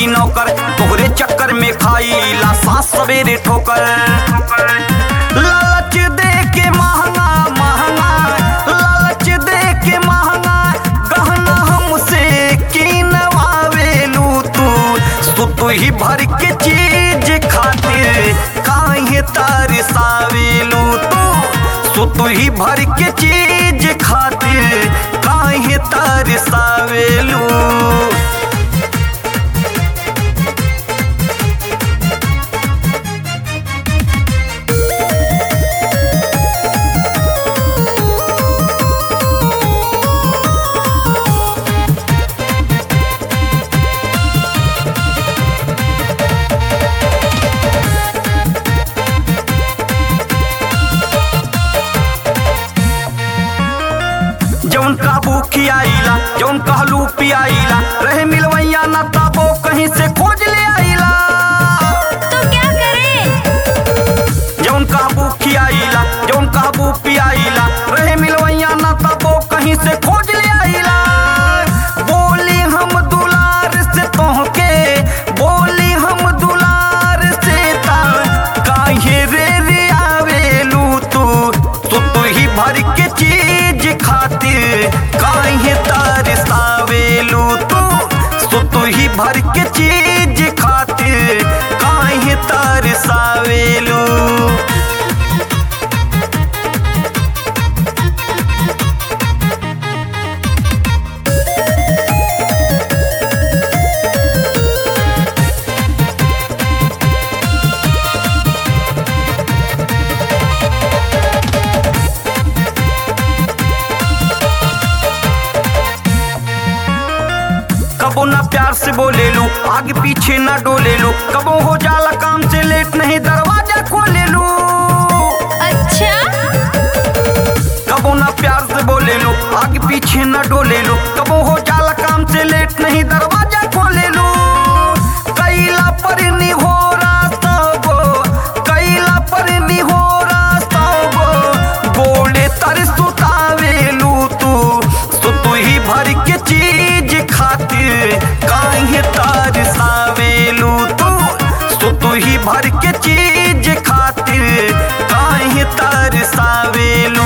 नौकर तोहरे चक्कर में खाईला सांस सवेरे ठोकर लालच दे के महंगा महंगा लालच दे के महंगा गहना हमसे किनवावेलू तू सुतु ही भर के चीज खातिर काहे तरसावेलू तू सुतु ही भर के चीज खातिर काहे तरसावेलू जौन काबू खियाइला जौन कहलू पियाइला रहे मिलवैया ना ताबो कहीं से खोज ले आइला तो क्या करें जौन काबू खियाइला जौन काबू पियाइला रहे मिलवैया ना ताबो कहीं से खोज ले आइला बोली हम दुलार से तोहके बोली हम दुलार से ता काहे रे रे आवेलू तू तू तू ही भर के चीज खातिर काहे तरसावेलू तू सो तू ही भर के चीज खातिर काहे तरसावेलू कबो ना प्यार से बोले लू आगे पीछे ना डोले लू कबो हो जाला काम से लेट नहीं दरवाजा खोले लू अच्छा कबो ना प्यार से बोले लू आगे पीछे ना डोले लू कबो हो जाला काम से लेट नहीं दरवाजा खोले लू कैला पर हो रास्तबो कैला पर हो रास्तबो बोले तर सुतावेलू तू सुतु ही भर के चीज खातिर काहे तरसावेलू तू सुतु ही भर के चीज खातिर काहे तरसावेलू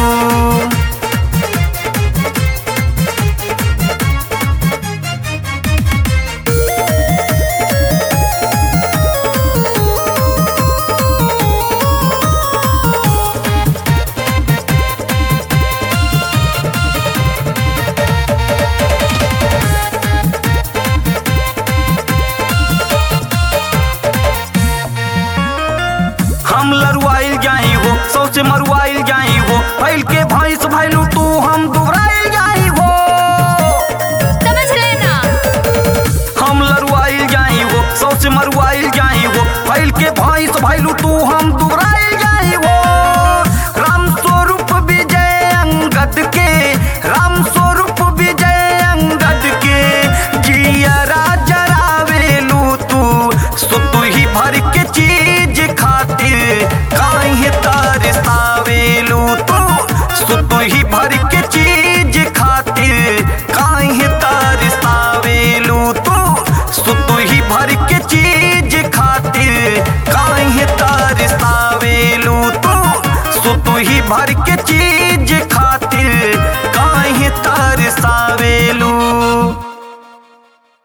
हम लरुआइल जाई हो सौ से मरुआइल जाई हो फैल के भैंस भैलू तू हम दुबराइल जाई हो समझ लेना हम लरुआइल जाई हो सौ से मरुआइल जाई हो फैल के भैंस भैलू तू हम दुबराइल जाई हो राम स्वरूप विजय अंगद के राम स्वरूप विजय अंगद के जिया राजरावेलू तू सो तू ही भर के चीज खातिर काहे तरसावेलू तू सो तू ही भर के चीज खातिर काहे तरसावेलू तू सो तू ही भर के चीज खातिर काहे तरसावेलू तू सो तू ही भर के चीज खातिर काहे तरसावेलू